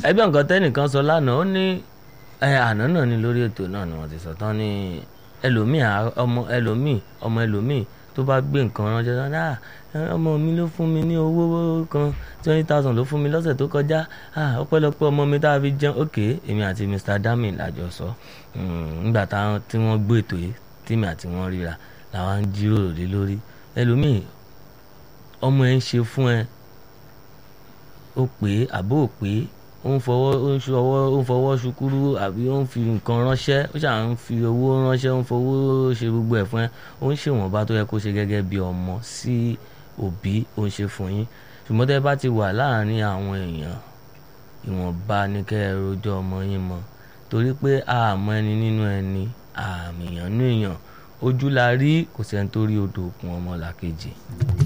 ẹgbẹ́ nǹkan tẹ́nìkan sọ lánàá ó ní ẹ àná náà ni lórí ètò náà ni wọ́n ti sọ tán ní ẹlòmíì à- ọmọ ẹlòmíì ọmọ ẹlòmíì tó bá gbé nǹkan ránṣẹ́ tán náà ọmọ mi ló fún mi ní owó kan twenty thousand ló fún mi lọ́sẹ̀ tó kọjá ah, ọpẹ́lọpẹ́ ọmọ mi tá a fi jẹun ok èmi àti Mr. Dami làjọ sọ Mm, nígbà táwọn tí wọ́n gbé ètò yìí tèmi àti wọ́n ríra làwọn ń jíròrò lé lórí ẹlòmíì ọmọ ẹ ń ṣe fún ẹ ó pé àbó ò pé ó ń fọwọ́ ó ń fọwọ́ ó ń fọwọ́ ṣukúrú àbí ó ń fi nǹkan ránṣẹ́ ó ṣà ń fi owó ránṣẹ́ ó ń fowó ṣe gbogbo ẹ̀ fún ẹ ó ń ṣèwọ̀nba tó yẹ kó ṣe gẹ́gẹ́ bí ọmọ sí òbí ó ń ṣe fún yín ṣùgbọ́n tẹ́ bá ti wà láàárín àwọn èèyàn ìwọ̀nba ni kẹ́ ẹ rojọ́ ọmọ yín mọ́ torí pé àmọ́ ẹni nínú ẹni àmì èèyàn nínú èèyàn ojú la rí kò sẹ́ni tó rí odò òkun ọmọ làkejì.